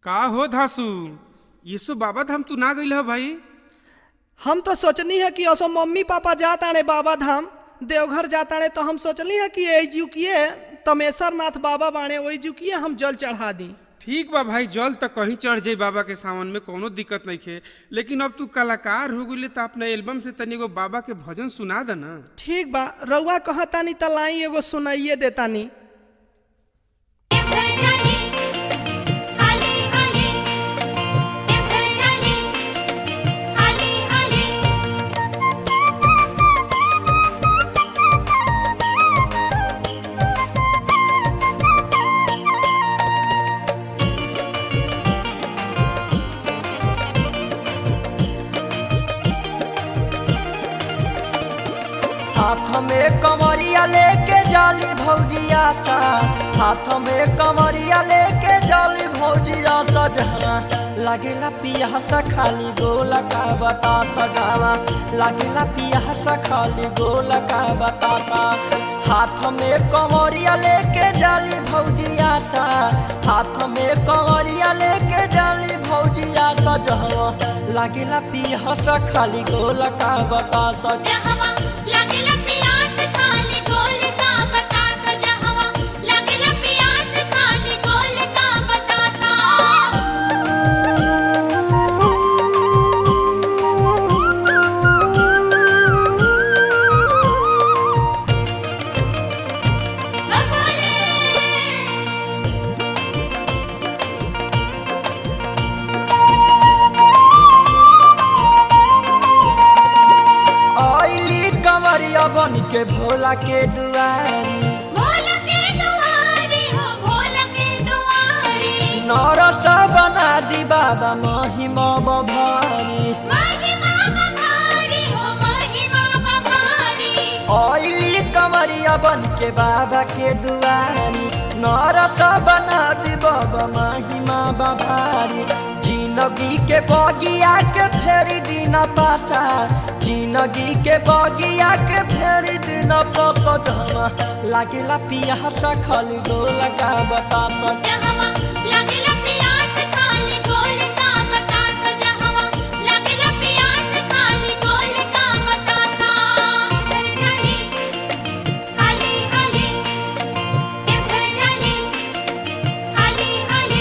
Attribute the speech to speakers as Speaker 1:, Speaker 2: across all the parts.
Speaker 1: का हो धासु यीशु बाबा धाम तू ना गइल ह भाई
Speaker 2: हम तो सोचनी है कि असो मम्मी पापा जाताणे बाबा धाम देवघर जाताणे तो हम सोचली है कि ए जुकिए तमेश्वर नाथ बाबा बाणे वही जुकिए हम जल चढ़ा दी
Speaker 1: ठीक बा भाई जल तक कहीं चढ़ जाई बाबा के सावन में कोनो दिक्कत नहीं खे लेकिन अब तू कलाकार हो गइले तो अपने एल्बम से तनी एगो बाबा के भजन सुना द ना
Speaker 2: ठीक बा रउआ कहतानी त लाई एगो सुनाइए देतानी
Speaker 3: देवघर चली हाली हाली देवघर चली हाली हाली
Speaker 4: हाथ में कमरिया लेके जाली भौजिया सा हाथ में कमरिया लेके जाली भौजिया सा जहाँ लागेला पियासा खाली गोला का बता सजावा लागेला पियासा खाली गोला का बताता हाथ में कमरिया लेके जाली भौजिया सा हाथ में कमरिया लेके जाली भौजिया सा जहाँ लागेला पियासा खाली गोला का बता सजा
Speaker 3: जहवा लागेला प्यास खाली गोल का बतासा जहवा लागेला प्यास खाली गोल का बतासा
Speaker 4: आइली कमरिया बन के भोला के दुआरी
Speaker 3: भोल के दुआरी हो भोल के दुआरी
Speaker 4: नरस बना दी बाबा महिमा बभारी
Speaker 3: महिमा बभारी हो महिमा बभारी
Speaker 4: आइली कमरिया बन के बाबा के दुआरी नरस बना दी बाबा महिमा बभारी जिंदगी के बगिया के फेरी दिन पासा जिंदगी के बगिया के फेरी दिन पासा जहाँ लागेला पियासा खाली डोला का बता
Speaker 3: जहवा लागेला प्यास खाली गोल का बतासा जहवा लागेला प्यास खाली गोल का बतासा देवघर चली हाली हाली देवघर चली हाली हाली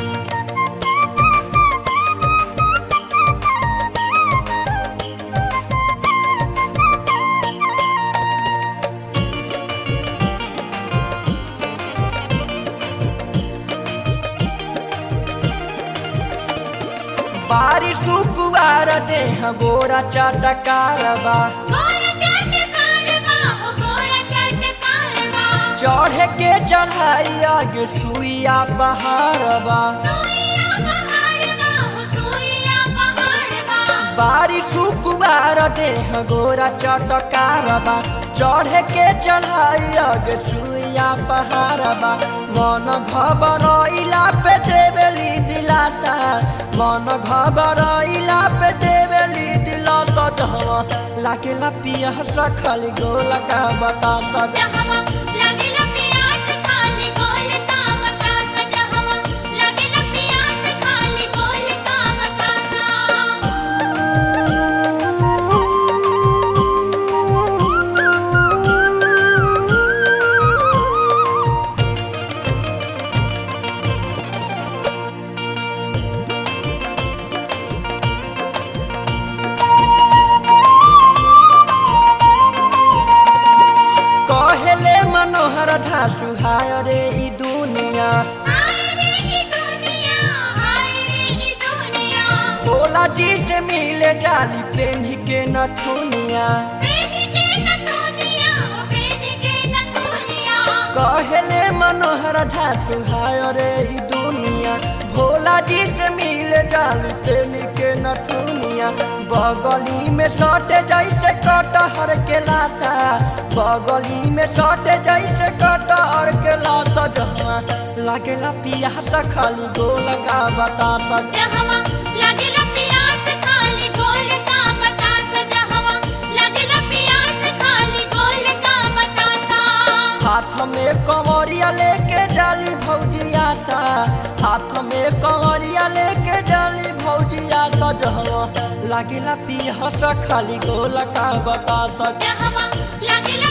Speaker 4: बारिश कुवार देह गोरा चटकारबा
Speaker 3: गोर चट कारवा हो गोर चट कारवा
Speaker 4: चढ़े के चढ़ाई आगे सुइया पहाड़बा
Speaker 3: सुइया पहाड़वा हो सुइया पहाड़वा
Speaker 4: बारिश कुवार देह गोरा चटकारबा चढ़े के चढ़ाई आगे सुइया पहाड़बा मन घबरइला पे देवेली दिलासा मन घबरइला पे देवेली दिलासा जहवा लागेला पियासा खाली गोला का बतासा
Speaker 3: जहवा लागेला प्यास खाली गोल का बतासा जहवा लागेला प्यास खाली गोल का बतासा
Speaker 4: कहेले मनोहर धासु हाय रे ई दुनिया
Speaker 3: हाय रे ई दुनिया हाय रे ई दुनिया
Speaker 4: भोला जी से मिले जाली पेन्ही के नथुनिया
Speaker 3: पेन के न दुनिया हो पेन के न दुनिया
Speaker 4: कहेले मनोहर धासु हाय रे ई दुनिया भोला जी से मिले जाली पेन्ही के नथुनिया बगली में सटे जैसे कटहर के लाशा बगली में सटे जैसे कटहर के लाशा जहाँ लागेला पियासा खाली गोल का बतासा
Speaker 3: जहवा लागेला प्यास खाली गोल का बतासा जहवा लागेला प्यास खाली गोल का बतासा
Speaker 4: हाथ में कमरिया लेके जाली भौजिया सा हाथ में में कंवरिया लेके जाली भौजिया सजहवा लागेला पियस खाली गोल का बता सज
Speaker 3: जहवा लागेला